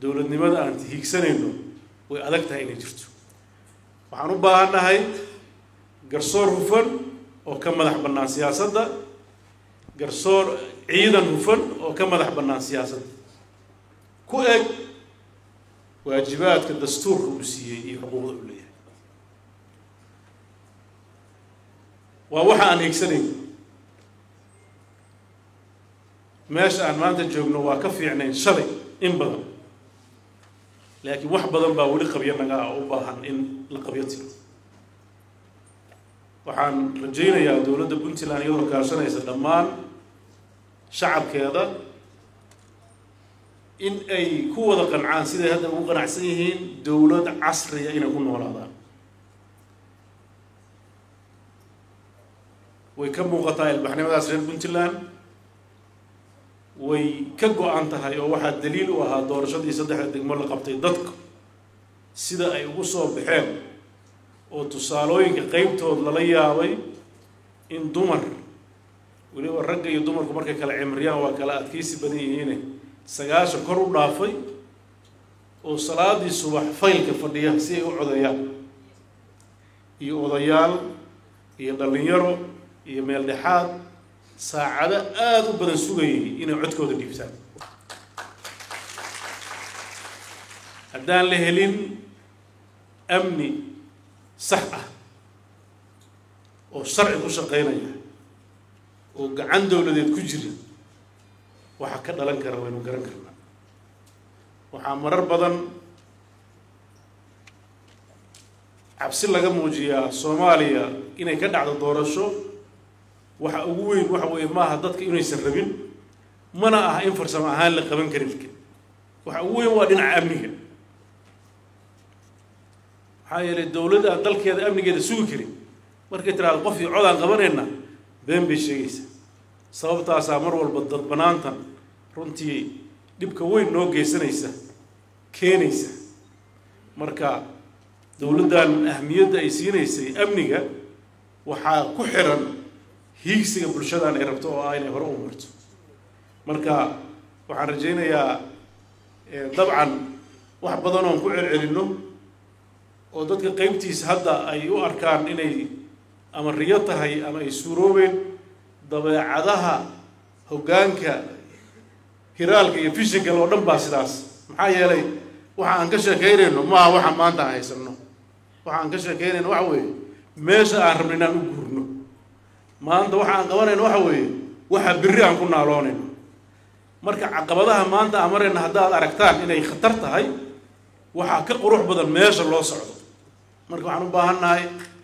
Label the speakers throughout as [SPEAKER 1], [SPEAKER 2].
[SPEAKER 1] dowladnimada aan hiigsanayno way adag tahay inay jirto waxaan u baahannahay garsoor hufan oo ka madax bannaan siyaasadda garsoor ciidan hufan oo ka madax bannaan siyaasadda ku eg waajibaadka dastuurka uu siiyey iyo xuquuqda uu leeyahay waa waxa aan hiigsanayno meesha aan maanta joogno waa ka fiicnayn shalay in badan laakiin wax badan baa weli qabyo naga ah oo u baahan in la qabyo tiro waxaan rajaynayaa dowladda puntland iyadoo kaashanaysa dhammaan shacabkeeda in ay ku wada qancaan siday hadda ugu qanacsan yihiin dowlad casriya inay ku noolaadaan way ka muuqataa ilbaxnimadaas reer puntland way ka go-an tahay oo waxaa daliil u ahaa doorashadii saddexda degmo la qabtay dadka sida ay ugu soo baxeen oo tusaalooyinka qeybtood lala yaabay in dumar weliba ragga iyo dumarku markay kala cimriyaan waa kala adkaysi badan yihiine sagaashan kor u dhaafay oo salaadii subax faylka fadhiya si ay u codeeyaan iyo odayaal iyo dhallinyaro iyo meel dhexaad saacado aada u badan sugayay inay codkooda dhiibtaan haddaan la helin amni sax ah oo sharci ku shaqaynaya oo gacan dowladeed ku jira waxaa ka dhalan kara waynu garan karnaa waxaa marar badan cabsi laga muujiyaa soomaaliya inay ka dhacdo doorasho waxa ugu weyn waxa weeye maaha dadka inaysan rabin mana aha in farsamo ahaan la qaban karin waxa ugu weyn waa dhinaca amniga maxaa yeelay dowladda aan dalkeeda amnigeeda sugi karin markay tiraahdo qof iyo cod aan qabanayna been bay sheegaysaa sababtaasaa mar walba dadbanaantan runtii dhibka weyn noo geysanaysa keenaysa marka dowladdan ahmiyadda ay siinaysay amniga waxaa ku xiran hiigsiga bulshadan ay rabto oo ah inay hore u marto marka waxaan rajaynayaa dabcan wax badan oon ku celcelinno oo dadka qeybtiisa hadda ay u arkaan inay ama riyo tahay ama ay suuroobeen dabeecadaha hoggaanka hiraalka iyo fishingal oo dhan baa sidaas maxaa yeelay waxa aan ka sheekaynayno maaha waxa maanta aan haysanno waxa aan ka sheekaynayno waxa weeye meesha aan rabno inaan u guurno maanta waxa aan qabanayno waxa weeye waxa berri aan ku naaloonayno marka caqabadaha maanta aan marayna haddaad aragtaan inay khatar tahay waxaa ka qurux badan meesha loo socdo marka waxaan u baahan nahay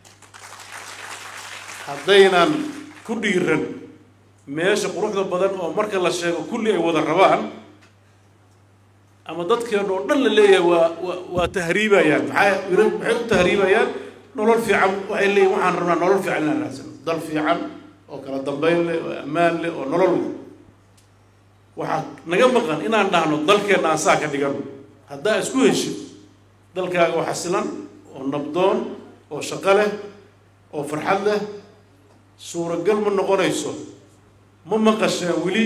[SPEAKER 1] haddaynan ku dhiiran meesha quruxda badan oo marka la sheego kulli ay wada rabaan ama dadkeena oo dhan la leeyahay waa wa waa tahriibayaan maxaa maxay u tahriibayaan nolol fiican waxay leeyihin waxaan rabnaa nolol fiican inaan raadsano dal fiican oo kala dambayn leh oo ammaan leh oo nolol leh waxaa naga maqan inaan dhahno dalkeenna aan saa ka dhigano haddaa isku heshid dalkaaga oo xasilan oo nabdoon oo shaqo leh oo farxad leh suuragal ma noqonayso ma maqasheen weli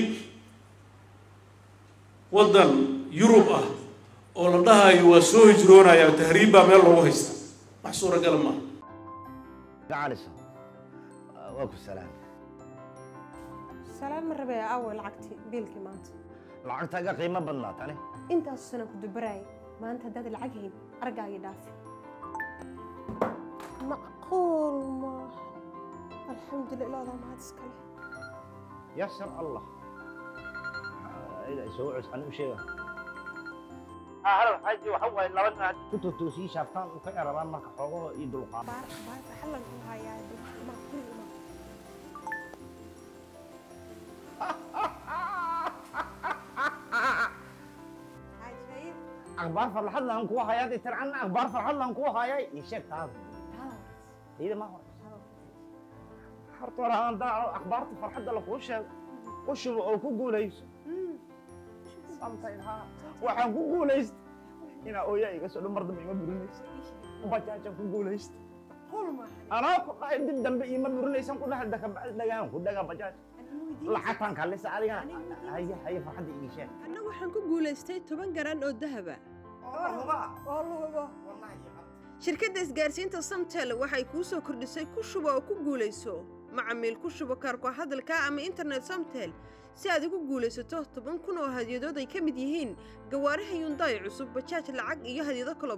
[SPEAKER 1] waddan yurub ah oo la dhahayo waa soo hijroonaya tahriib baa meel loogu haysta wax suuragala maaha
[SPEAKER 2] gacalisa waa ku salaam
[SPEAKER 3] salaam ma rabee awe lacagtii biilkii maanta
[SPEAKER 2] lacagtaaga qiimo badnaa tani
[SPEAKER 3] intaasu sanaan ku dubaraayay maanta haddaad lacag hayn argaagii dhaafi macquul maaha alxamdulillah ilaadaa mahad iskale
[SPEAKER 2] yasar allah soo cus ani u sheega xaji waxa waaye laba nin haddii ku totoosii shaaftaan u ka erabaan marka xoogaho iyo dulqaad
[SPEAKER 3] baar baarka xallan ku hayaa ma kulli ma cajaib
[SPEAKER 2] akhbaar farxad laan kuu hayaa dee tircanna akhbaar farxad laan kuu hayay ii sheeg taada
[SPEAKER 3] haa
[SPEAKER 2] iyada ma hore horta hore aan daaco akhbaarta farxadda lakuu sheego u shubo oo ku guulayso samtayn haa waxaan ku guulaysta inaa ooyaa iga soo dhan mar dambe ima burinaysa bajaajaan ku guulaysta
[SPEAKER 3] qul maaha
[SPEAKER 2] anaa ku dhahay dib dambe ima burinaysan ku dhahay daka bacdi dhagaan ku dhagaa bajaaj lacagtaan kaalisa adigana haye haye farxadda ii sheeg
[SPEAKER 3] anna waxaan ku guulaystay toban garan oo dahaba oo luhubo shirkadda isgaarsiinta samtel waxay kuu soo kordhisay ku shubo oo ku guulayso macamiil ku shubo kaarko hadalka ama internet samtel si aad ugu guulaysato toban kun oo hadyadood ay ka mid yihiin gawaaraha yundaay cusub bajaaj lacag iyo hadyado kalo